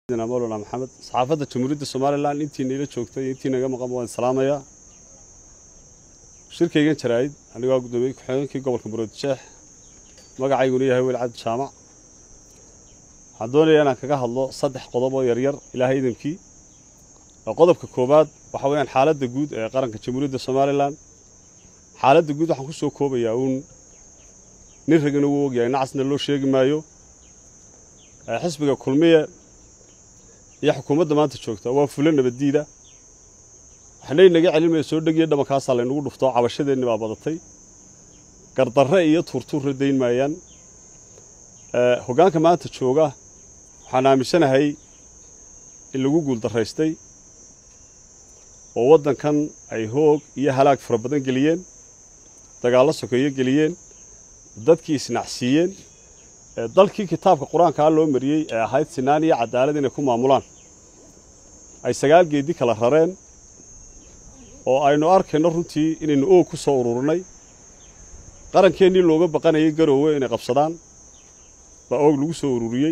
mawlana maxamed saxaafadda jamhuuriyadda somalilan intii nala joogtay iyo intii naga maqan waan salaamayaa shirkaygan jaraa'id anigoo guddoomiyey ku-xigeenkii gobolka muruudjeex magacayguna yahay weli cabdi jaamac waxaan doonayaa inaan kaga hadlo saddex qodob oo yaryar ilaahay idankii qodobka koowaad waxa weeyaan xaaladda guud ee qaranka jamhuuriyadda somalilan xaaladda guud waxaan ku soo koobayaa uun nin ragina wuu ogyahay nacasna loo sheegi maayo xisbiga kulmiye iyo xukuumadda maanta joogta waa fulo nabaddiida waxnay naga celinmaya soo dhegiyo dhabankaasaa laynagu dhufto cabashadeenni baa badatay gardarre iyo tuurtuurra dayn maayaan hoggaanka maanta jooga waxaan aaminsanahay in lagu guuldarraystay oo waddankan ay hoog iyo halaag fara badan geliyeen dagaallo sokeeyo geliyeen dadkii isnacsiiyeen dalkii kitaabka qur-aankaa loo mariyey ee ahayd sinaan iyo cadaalad inay ku maamulaan ay sagaal geedi kala rareen oo aynu arkayno runtii inaynu oog ku soo ururnay qarankeenii looga baqanayay garoowe inay qabsadaan baa oog lagu soo ururiyey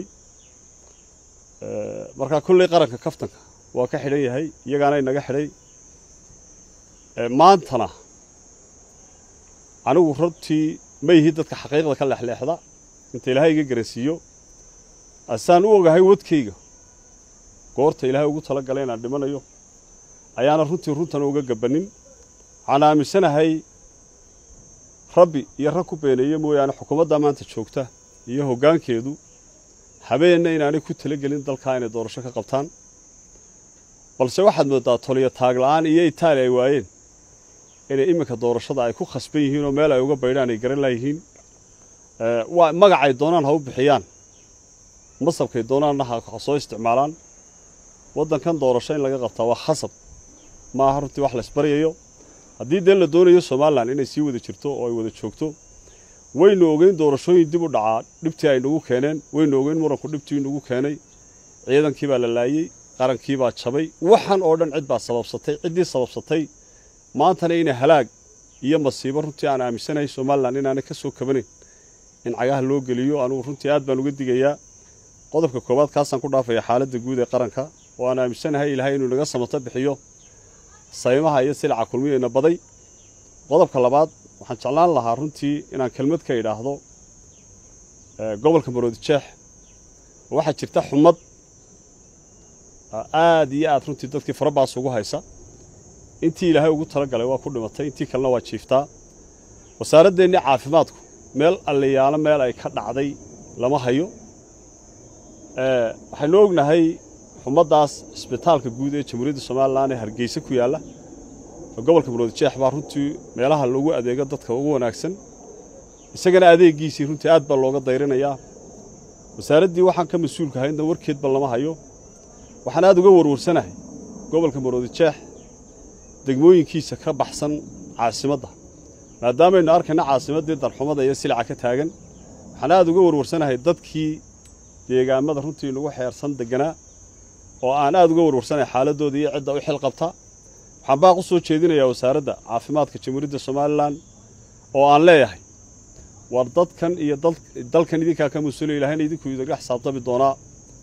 markaa kolley qaranka kaftanka waa ka xidhan yahay iyagaana inaga xidhay maantana anigu runtii ma yihi dadka xaqiiqda ka leexleexda inta ilaahay iga garansiiyo asaan u ogahay wadkayga goorta ilaahay ugu tala galay inaan dhimanayo ayaana runtii runtana uga gabannin waxaan aaminsanahay rabbi iyo rag ku beeneeye mooyaane xukuumadda maanta joogta iyo hoggaankeedu habeenna inaanay ku talagelin dalkaa inay doorasho ka qabtaan balse waxaad mooddaa toliyo taagla'aan iyo itaali ay waayeen inay iminka doorashada ay ku khasban yihiin oo meel ay uga baydhaan ay garan laayihiin waa magacay doonaan ha u bixiyaan masabkay doonaanna ha soo isticmaalaan waddankan doorasho in laga qabtaa waa khasab ma aha runtii wax laysbaryayo haddii dee la doonayo somalilan inay sii wada jirto oo ay wada joogto waynu ogeyn doorashooyin dib u dhacaa dhibtii ay nagu keeneen waynu ogeyn muranku dhibtii nagu keenay ciidankii baa la laayey qarankii baa jabay waxan oo dhan cid baa sababsatay ciddii sababsatay maantana inay halaag iyo masiibo runtii aan aaminsanahay somalilan inaanay ka soo kabanayn in cagaha loo geliyo anugu runtii aad baan uga digayaa qodobka koowaad kaasaan ku dhaafaya xaaladda guud ee qaranka oo aan aaminsanahay ilaahay inuu naga samato bixiyo saymaha iyo silaca kulmiyeyna baday qodobka labaad waxaan jeclaan lahaa runtii inaan kelmad ka idhaahdo gobolka maroodijeex waxaa jirta xumad aad iyo aad runtii dadkii farabaas ugu haysa intii ilaahay ugu talagalay waa ku dhimatay intii kalena waa jiiftaa wasaaraddeenni caafimaadku meel alliyaalo meel ay ka dhacday lama hayo waxaynu ognahay xumaddaas cisbitaalka guud ee jamhuuriyadda somalilan ee hargeysa ku yaalla gobolka maroodijeex baa runtii meelaha loogu adeego dadka ugu wanaagsan isagana adeeggiisii runtii aad baa looga dayrinayaa wasaaraddii waxaan ka mas-uulka haynna warkeedba lama hayo waxaan aad uga warwarsanahay gobolka maroodijeex degmooyinkiisa ka baxsan caasimadda maadaamaynu arkayna caasimaddii darxumada iyo silaca ka taagan waxaan aad uga warwarsanahay dadkii deegaamada runtii nagu xeersan degganaa oo aan aad uga warwarsanahay xaaladooda iyo cidda u xil qabta waxaan baaq u soo jeedinayaa wasaaradda caafimaadka jamhuuriyadda somalilan oo aan leeyahay war dadkan iyo dalkan idinkaa ka mas-uulaya ilahayna idinku idaga xisaabtami doonaa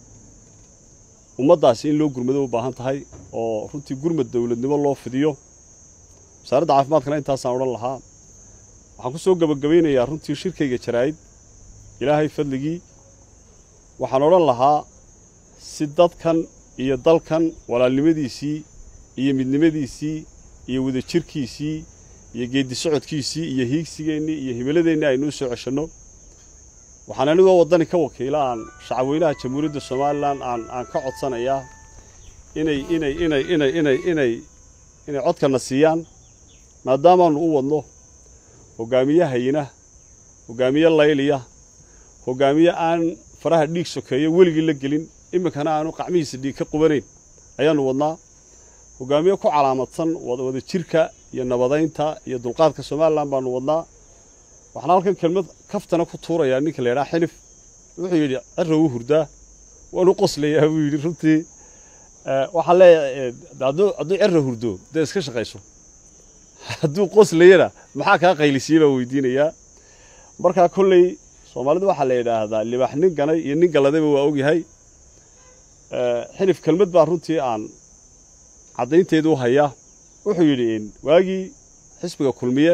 ummaddaasi in loo gurmado u baahan tahay oo runtii gurmad dowladnimo loo fidiyo wasaaradda caafimaadkana intaasaan odhan lahaa waxaan ku soo gebagabaynayaa runtii shirkayga jaraa'id ilaahay fadligii waxaan odhan lahaa si dadkan iyo dalkan walaalnimadiisii iyo midnimadiisii iyo wadajirkiisii iyo geeddi socodkiisii iyo hiigsigeennii iyo himiladeennii aynuu soo ceshanno waxaan anigoo waddani ka wakiila aan shacabweynaha jamhuuriyadda somalilan aan aan ka codsanayaa inay inay inay inay inay inay inay codkana siiyaan maadaamaannu u wadno hoggaamiye hayina hoggaamiye layliya hoggaamiye aan faraha dhiig sokeeyo weligii la gelin iminkana aanu qacmihiisa dhiig ka qubanayn ayaannu wadnaa hoggaamiye ku calaamadsan wada jirka iyo nabadaynta iyo dulqaadka somalilan baannu wadnaa waxaan halkan kelmad kaftana ku tuurayaa ninka la yidhaha xilif wuxuu yidhi cirra wuu hurdaa waanu qoslayaa buu yidhi runtii waxaan leeyahay hadduu cirra hurdo dee iska shaqayso hadduu qoslayana maxaa kaa qaylisiiye baa weydiinayaa markaa kolley soomaalida waxaa la yidhaahdaa libaax nin ganay iyo nin galladayba waa ogyahay xinif kelmad baa runtii aan caddaynteedu u hayaa wuxuu yidhi waagii xisbiga kulmiye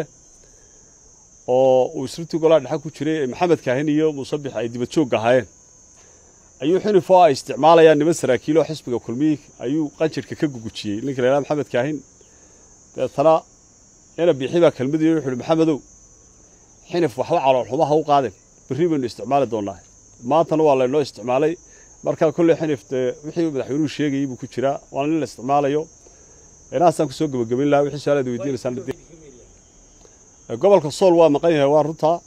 oo uu isrintii golaha dhexe ku jiray ee maxamed kaahin iyo muusabix ay dibad joogga ahaayeen ayuu xinif oo ay isticmaalayaan niman saraakiil oo xisbiga kulmiyi ayuu qanjirhka ka gugujiyey ninka la yidhaha maxamed kaahin deetana ina biixi baa kelmadii wuxu uhi maxamedow xinif waxba caloolxumaha u qaadeen berri baynu isticmaali doonnaa maantana waa laynoo isticmaalay markaa kolley xinif dee wixii madaxweynuhu sheegayey buu ku jiraa waana nin la isticmaalayo inaasaan kusoo gebagabayn lahaa wixii su-aalaad weydiinaysaan gobolka sool waa maqan yahay waa runtaa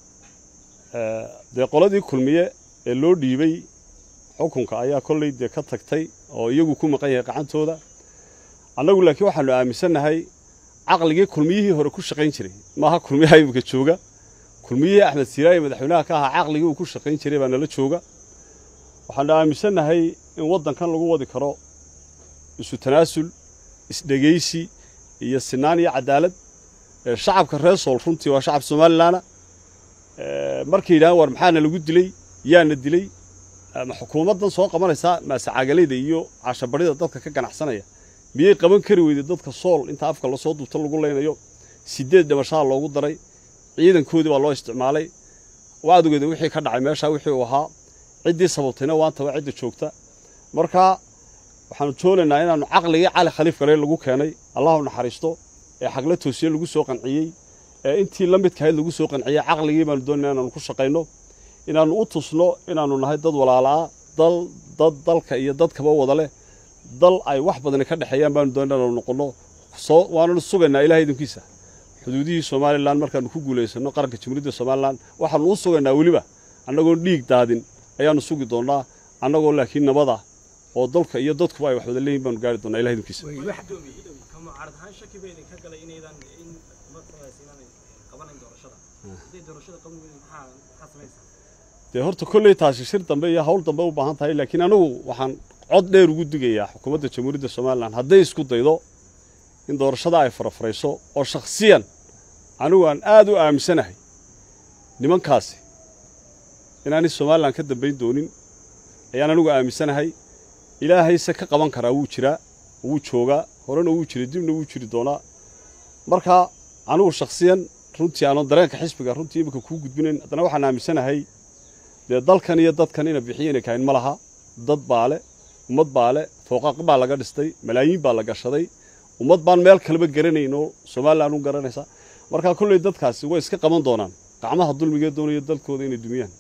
dee qoladii kulmiye ee loo dhiibay xukunka ayaa kolley dee ka tagtay oo iyagu ku maqan yahay qacantooda annagu laakiin waxaanu aaminsannahay caqligii kulmiyihii hore ku shaqayn jiray maaha kulmiyaha imika jooga kulmiyihii axmed siiraaye madaxweynaha ka ahaa caqligii uu ku shaqayn jiray baa nala jooga waxaanu aaminsannahay in waddankan lagu wadi karo isu tanaasul isdhegaysi iyo sinaan iyo cadaalad shacabka reer sool runtii waa shacab somalilanna markay yidhahaan war maxaana lagu dilay yaana dilay ma xukuumaddan soo qabanaysaa maasacagalayda iyo cashabarida dadka ka ganacsanaya miyay qaban kari weyday dadka sool inta afka lasoo duubta lagu leynayo sideed dhimashaha loogu daray ciidankoodii baa loo isticmaalay waadugeeda wixii ka dhacay meeshaa wixii uu ahaa ciddii sababtayna waanta waa cidda joogta marka waxaanu joonaynaa inaannu caqligii cali khaliif gale lagu keenay allahu naxariisto ee xagla toosiye lagu soo qanciyey ee intii la midkahayd lagu soo qanciyey caqligii baanu doonayna inaanu ku shaqayno inaannu u tusno inaannu nahay dad walaalaa dal dad dalka iyo dadkaba wada leh dal ay wax badani ka dhexeeyaan baanu doonayna inaanu noqonno soo waananu sugaynaa ilahay idinkiisa xuduudihii somalilan markaannu ku guulaysanno qaranka jamhuuriyadda somalilan waxaannu u sugaynaa weliba annagoon dhiig daadin ayaannu sugi doonnaa annagoo laakiin nabada oo dalka iyo dadkuba ay wax wada leeyihin baanu gaari doonnaa ilahay idinkiisa dee horta kolley taasi shir dambe iyo hawl dambe u baahan tahay laakiin anigu waxaan cod dheer ugu digayaa xukuumadda jamhuuriyadda somalilan hadday isku daydo in doorashada ay farafarayso oo shakhsiyan anigu aan aad u aaminsanahay nimankaasi inaanay somalilan ka dambayn doonin ayaan anigu aaminsanahay ilaahayse ka qaban karaa wuu jiraa wuu joogaa horena wuu jiray dibna wuu jiri doonaa marka anigu shakhsiyan runtii aanoo dareenka xisbiga runtii iminka kuu gudbinayn haddana waxaan aaminsanahay dee dalkan iyo dadkan ina bixiyayna kahayn ma laha dad baa le ummad baa le fooqaaq baa laga dhistay malaayiin baa la gashaday ummad baan meel kaleba garanayn oo somalilan u garanaysa markaa kolley dadkaasi way iska qaban doonaan gacmaha dulmigee doonaya dalkooda inay dumiyaan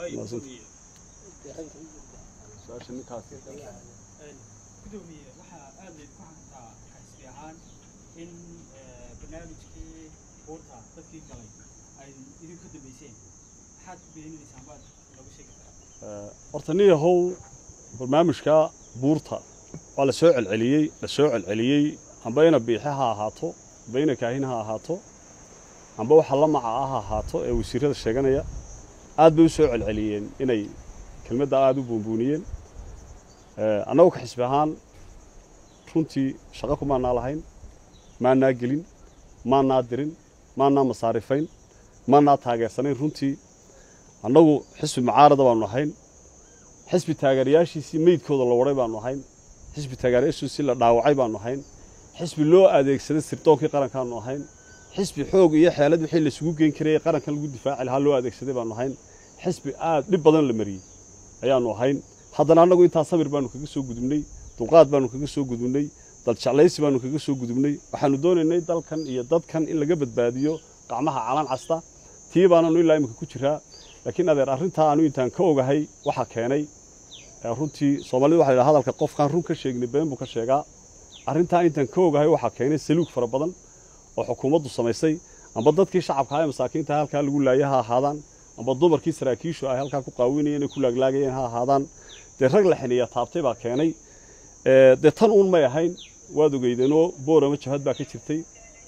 gudoomiye waxaa aad layd ku xantaa xisbi ahaan in barnaamijkii buurta dadkii galay ay idinku ka dambayseen maxaad ku beeninaysaan baad nooga sheegi karaa horta nin yahow barnaamijka buurta waa la soo celceliyey la soo celceliyey amba ina biixe ha ahaato amba ina kaahin ha ahaato amba waxa la maca ah ha ahaato ee wasiirada sheeganaya aad bay u soo celceliyeen inay kelmadda aada u buunbuuniyeen annagu ka xisbi ahaan runtii shaqo kumaanaa lahayn maanaa gelin maanaa dirin maanaa masaarifayn maanaa taageersanayn runtii annagu xisbi mucaarada baanu ahayn xisbi taageerayaashiisii meydkooda la wadhay baanu ahayn xisbi taageerayaashiisii la dhaawacay baanu ahayn xisbi loo adeegsaday sirdoonkii qarankaanu ahayn xisbi xoog iyo xeelad wixii laisugu geyn karayay qarankan lagu difaaci lahaa loo adeegsaday baanu ahayn xisbi aad dhib badan la mariyey ayaanu ahayn haddana annagu intaa samir baanu kaga soo gudubnay dulqaad baanu kaga soo gudubnay daljeclaysi baanu kaga soo gudubnay waxaanu doonaynay dalkan iyo dadkan in laga badbaadiyo qacmaha calan casta tii baananu ilaa imika ku jiraa laakiin adeer arrintaa aanu intaan ka ogahay waxaa keenay runtii soomaalida waxa la yidhaha hadalka qofkaan run ka sheegnay been buu ka sheegaa arrintaa intaan ka ogahay waxaa keenay saluug fara badan oo xukuumaddu samaysay amba dadkii shacabka ee masaakiinta halkaa lagu laaya ha ahaadaan amba dumarkii saraakiishu ay halkaa ku qaawinayeen ay ku laaglaagayeen ha ahaadaan dee rag la xiniya taabtay baa keenay dee tan uun may ahayn waad ogeydeenoo boorama jabhad baa ka jirtay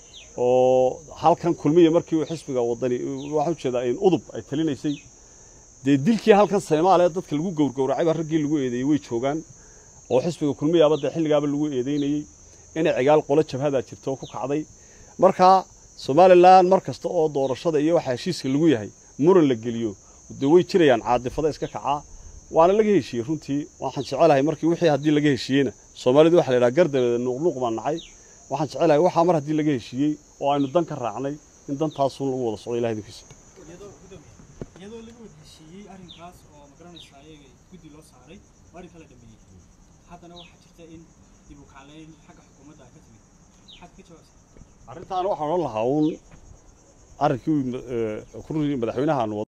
oo halkan kulmiya markii uu xisbiga wadani waxaan ujeedaa in udub ay talinaysay dee dilkii halkan soomaaliya dadka lagu gowrgowracay baa raggii lagu eedeeyey way joogaan oo xisbiga kulmiyaaba dee xilligaaba lagu eedeynayey inay cigaal qolo jabhadaa jirto oo ku kacday markaa somalilan mar kasta oo doorashada iyo waxa heshiiska lagu yahay muran la geliyo dee way jirayaan caadifada iska kacaa waana laga heshiiyey runtii waxaan jecelahay markii wixii haddii laga heshiiyeyna soomaalidu waxa la yidhaha gardabeeda nuuqnuuq baan nacay waxaan jecelahay waxaa mar haddii laga heshiiyey oo aynu dan ka raacnay in dantaasun lagu wada socdo ilahay idinkiisa iyadoo gudoomiye iyadoo laga wada heshiiyey arrinkaas oo magaranaysa ayaga guddi loo saaray oo arrin kala dhameeyey haddana waxaa jirta in dib u kacleyn xagga xukuumadda ka timid maxaad ka jawaabsaa arrintaana waxaan odhan lahaa uun arrinkii uu, eh, ku runtii madaxweynaha aan wada